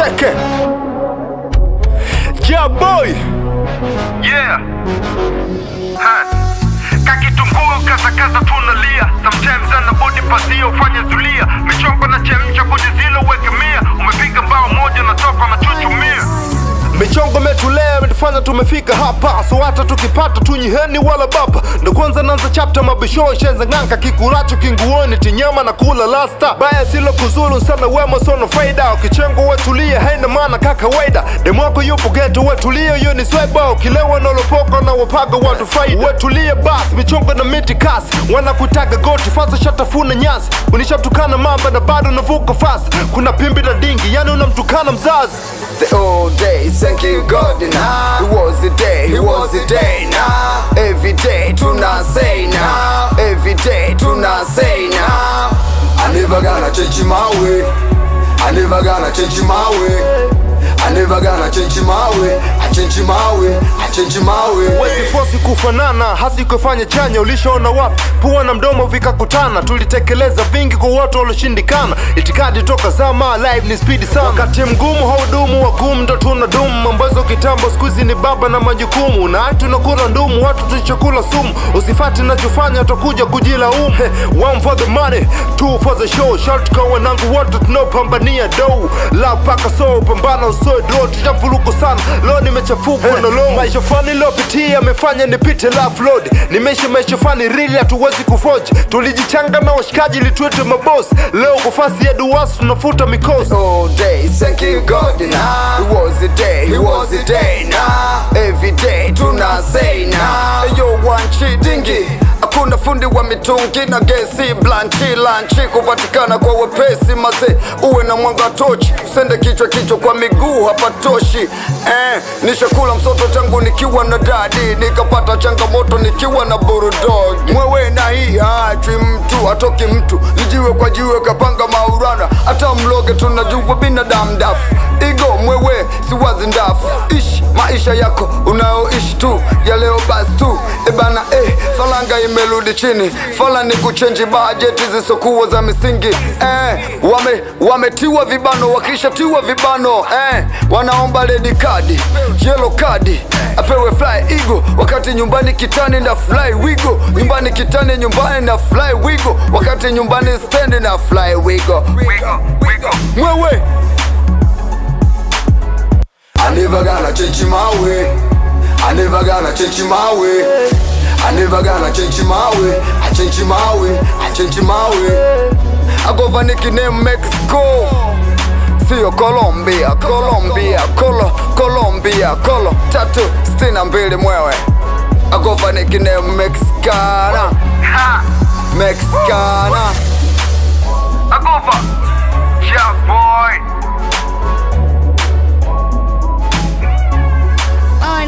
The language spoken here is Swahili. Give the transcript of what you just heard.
Check it. Yeah, boy. Yeah. Ha. Kakitunguu kasakaza tunalia sometimes ana body pasia ufanye zulia michongo na chemcha kwenye zilo weke mia umepiga bao moja na toka na chuchumia michongo metulea imetufanya tumefika hapa so hata tukipata tunyiheni wala baba ndo kwanza nanza chapta mabisho shenza ng'anka kikulacho kinguoni tinyama na kula lasta baya silo kuzulu sana wema sono faida ukichengo wetulie haina maana kakawaida demwako yupo geto wetulie hiyo ni sweba ukilewa nolopoka na wapaga watu faida wetulie bas michongo na miti kasi wanakutaga goti fasa shatafuna nyasi unishatukana mamba na bado navuka fasi kuna pimbi na dingi yani unamtukana mzazi The old days, thank you God now. It was the day, it was the day now. Every day, tuna say now. Every day, tuna say now. I never gonna change my way. I never gonna change my way. I never gonna change my way. I change my way. I change my way. Wezi fosi kufanana hasi kufanya chanya ulishaona wapi pua na mdomo vikakutana tulitekeleza vingi kwa watu walioshindikana itikadi toka zama live ni spidi sana wakati mgumu haudumu wagumu ndo tuna dumu mambazo kitambo skuizi ni baba na majukumu na hatu tunakula ndumu watu tulichokula sumu usifati nachofanya utakuja kujilaumu He, one for the money two for the show short kwa wanangu wote tunaopambania dou la paka so pambana usoe dro tujavuruku sana leo nimechafuka na lo maisha fani lopitia amefanya nipite love load nimeishi maisha fani rili hatuwezi kufoji tulijichanga na washikaji litwete mabos leo kufasi ya duwasi tunafuta mikosi All day, thank you God now. It was the day, it was the day now. Every day, tuna say now. Yo, one chidingi. Hakuna fundi wa mitungi na gesi blanchi lanchi kupatikana kwa wepesi mase uwe na mwanga tochi usende kichwa kichwa kwa miguu hapatoshi eh, nishakula msoto tangu nikiwa na dadi nikapata changamoto nikiwa na burudog mwewe na hii haachwi mtu atoki mtu lijiwe kwa jiwe kapanga maurana hata mloge tunajua binadamu dafu igo mwewe siwazi ndafu ishi maisha yako unayoishi tu ya leo basi tu ebana eh, falanga imerudi chini fala ni kuchenji bajeti zisokuwa za misingi eh, wame, wametiwa vibano wakishatiwa vibano eh, wanaomba redi kadi yelo kadi apewe fly igo wakati nyumbani kitani na fly wigo nyumbani kitani nyumbani na fly wigo wakati nyumbani stendi na fly wigo wigo wigo mwewe I never gonna change my way. I never gonna change my way. I never gonna change my way. I change my way. I change my way. I go for nickname Mexico. Sio Colombia, Colombia, Colo, Colombia, Colo. Tatu sitini na mbili mwewe. I go for nickname Mexicana, ha Mexicana. agova